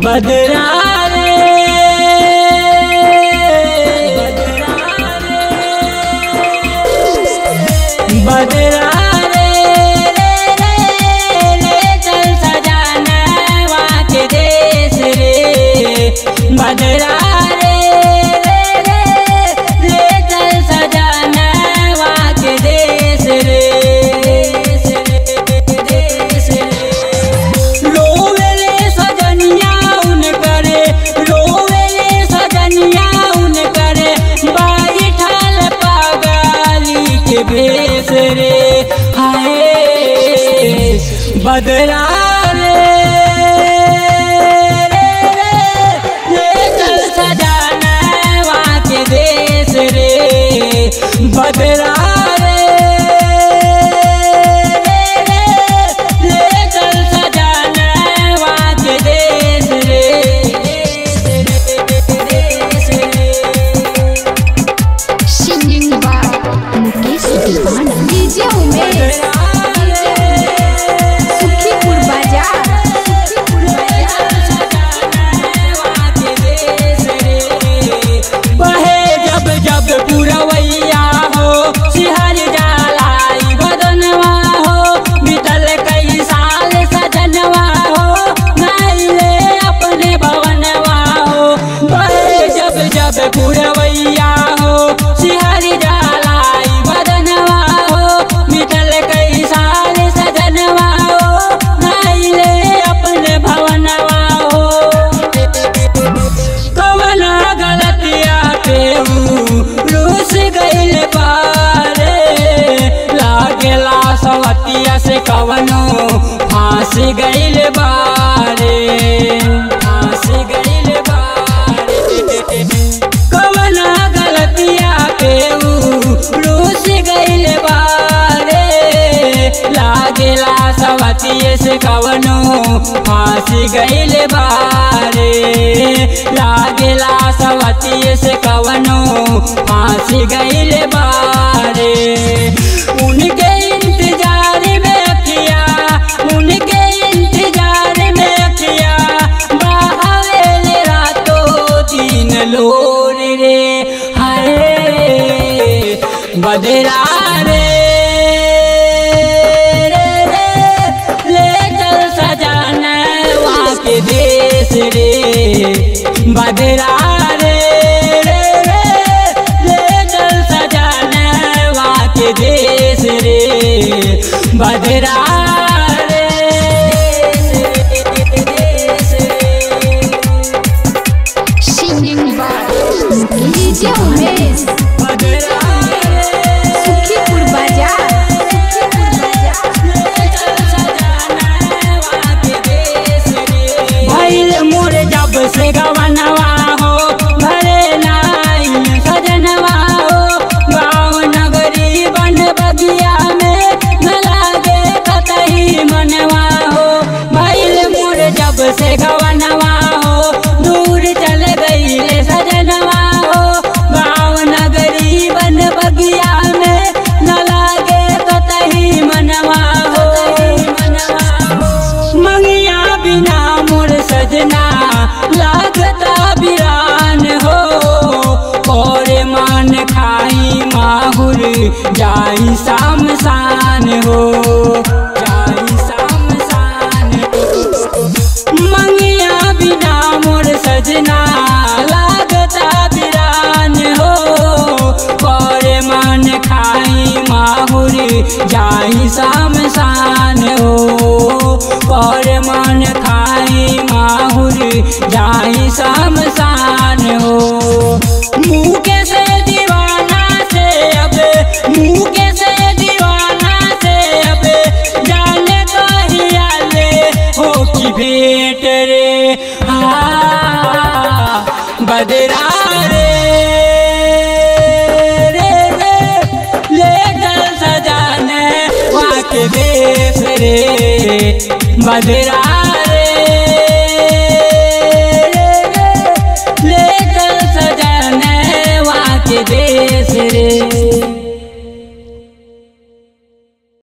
बदरा रे बदरा रे ले चल सजानवा के देश रे बदरा रे ले चल सजानवा के देश रे रोवेले सजनिया उन करे रोवेले सजनिया उन करे बाई ठाल पागली के भेस रे हाय बदरा रे ले चल सजानवा के देश रे बदरा रे ले चल सजानवा के देश रे Singing by Mukesh Divana. DJ Umesh. Sukhipur बाजार सुखीपुर बहे जब जब पुरवैया हो सिहर जालाई बदनवा हो बीतल कई साल सजनवा हो नैले अपने भवनवा हो बहे जब जब पुरवैया हो सिहर जालाई बदनवा हो बीतल कई साल सजनवा हो नैले अपने भवनवा हो कवना गलतिया पे रूस गइल बारे लागेला सवतिया से कवनो फांस गइल बारे फांस गइल बारे कवना गलतिया पे रूस गइल बारे लागेला सवतिये से कवनो फांस गइल बारे लागेला सवतिये से कवनो फांस गइल बारे उनके इंतजार में अखिया उनके इंतजार में अखिया बहावेल रातों दिन लोर रे हाय बदरा रे ले चल सजानवा के देश रे बदरा रे ले चल सजानवा के देश रे बदरा रे Singing by DJ Umesh. Sukhipur बाजार भइल मोर जब से गवनवा हो भरे नाई सजनवा हो गाँव नगरी बन बगिया में न लागे कतही मनवा हो भइल मोर जब से गवनवा हो दूर चल गई सजनवा हो गाँव नगरी बन बगिया में न लागे कतही मनवा हो मंगिया बिना मोर सजना लागता बिरान हो और मान खाई माहुर जाई शाम शान हो जाई शाम शान हो मंगिया बिना मोर सजना लागता बिरान हो और मान खाई माहुर जाई शाम शान हो और मन खाई माहुर जाई शाम शान हो मुँह के से दीवाना से अब मुँह के से दीवाना से अब जाने कहिया ले हो की भेंट रे आ बदरा रे रे रे ले चल सजाने वहाँ के देश रे बदरा रे ले चल सजाने वहाँ के देश रे